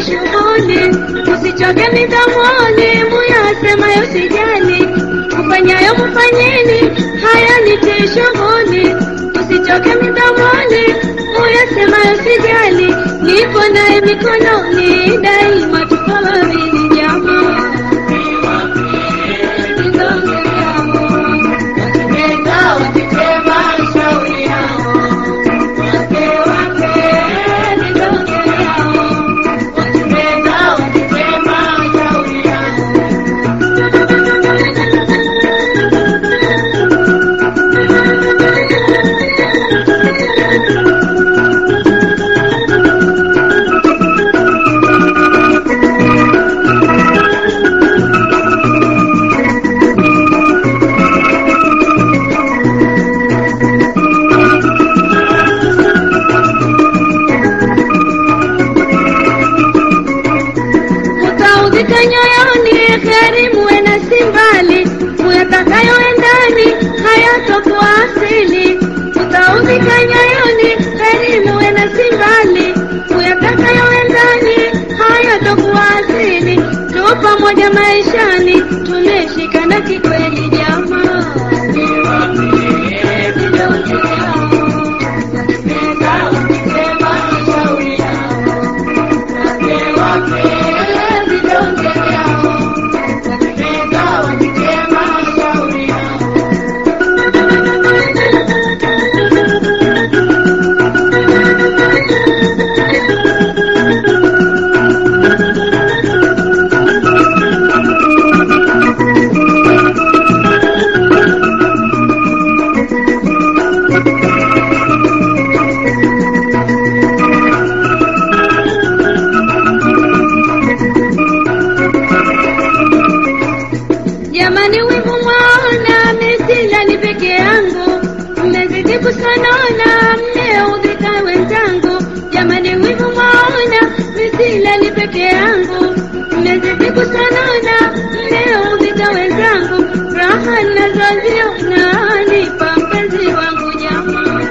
shughuli, usichoke midomoni, muyasemayo sijali, ufanyayo mfanyeni, haya nitie shughuli, usichoke midomoni, muyasemayo sijali, nipo naye mikononi, daima tuko wawili jamaa. Mutaudhika nyoyoni, heri muwe na simbali, muyatakayoendani hayatokuwa asili. Mutaudhika nyoyoni, heri muwe na simbali, muyatakayoendani hayatokuwa asili. Tu pamoja maishani, tumeshikana kikweli jamaa. Jamani, wivu mwaona, misila ni peke yangu, mmezidi kusanana, mmeudhika wenzangu. Jamani, wivu mwaona, misila ni peke yangu, mmezidi kusanana, mmeudhika wenzangu. Raha nazoziona nipa mpenzi wangu jamaa.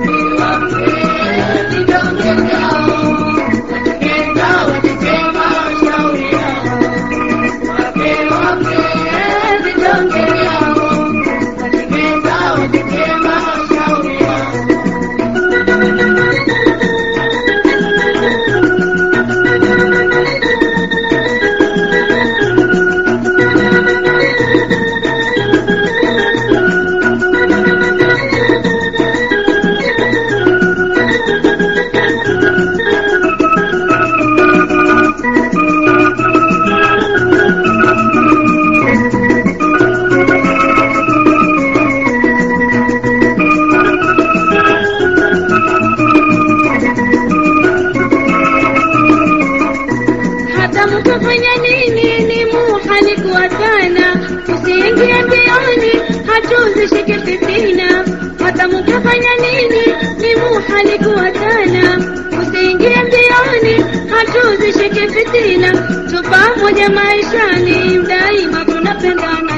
hata mtafanya nini ni muhali kuwatana, usiingie mbioni hatuzishike fitina. Hata mtafanya nini ni muhali kuwatana, usiingie mbioni hatuzishike fitina. Tu pamoja maishani, daima tunapendana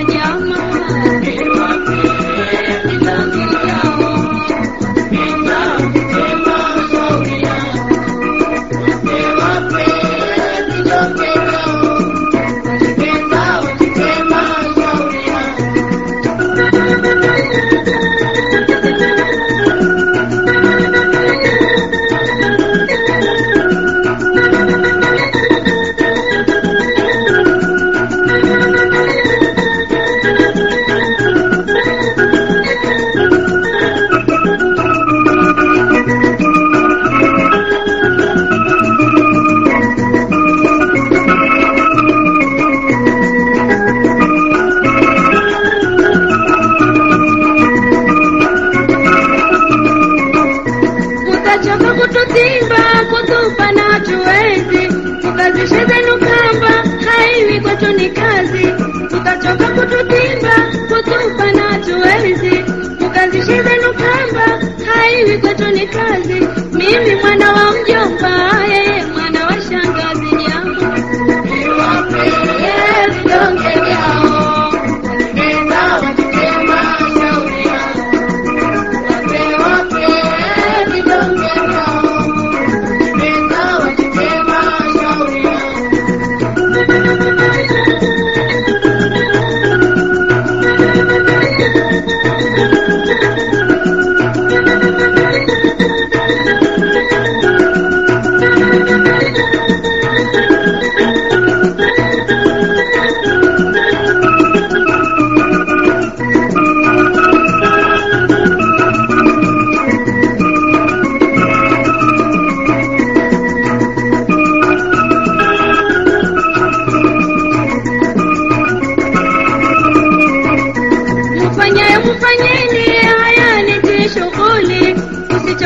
Mutachoka kututimba kutupa na hatuwezi, tukazishe zenu kamba, haiwi kwetu ni kazi. Tutachoka kututimba kutupa na hatuwezi, tukazishe zenu kamba, haiwi kwetu ni kazi. Mimi mwana wa mjomba, yeye mwana wa shangazi nyama. Yes, donge yao.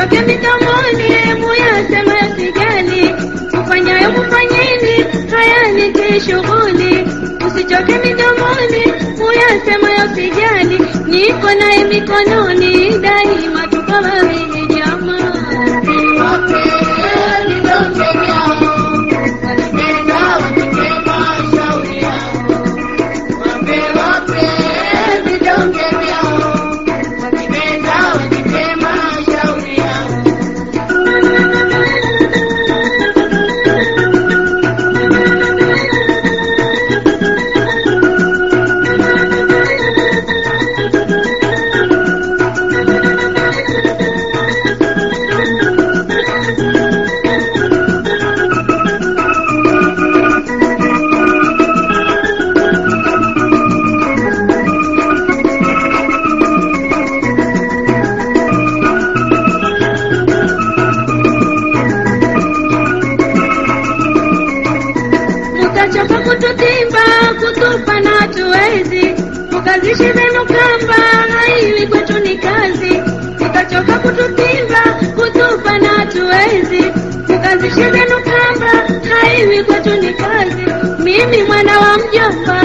Msitoke midomoni muyasema yasijali, kufanyayo kufanyeni, haya ni shughuli. Usichoke midomoni muyasema yasijali, niko naye mikononi daima, tuko wawili jamaa. Mutachoka kututimba kutupa na hatuwezi, mukazishi zenu kamba haiwi kwetu ni kazi. Mutachoka kututimba kutupa na hatuwezi, mukazishi zenu kamba haiwi kwetu ni kazi. Mimi mwana wa mjomba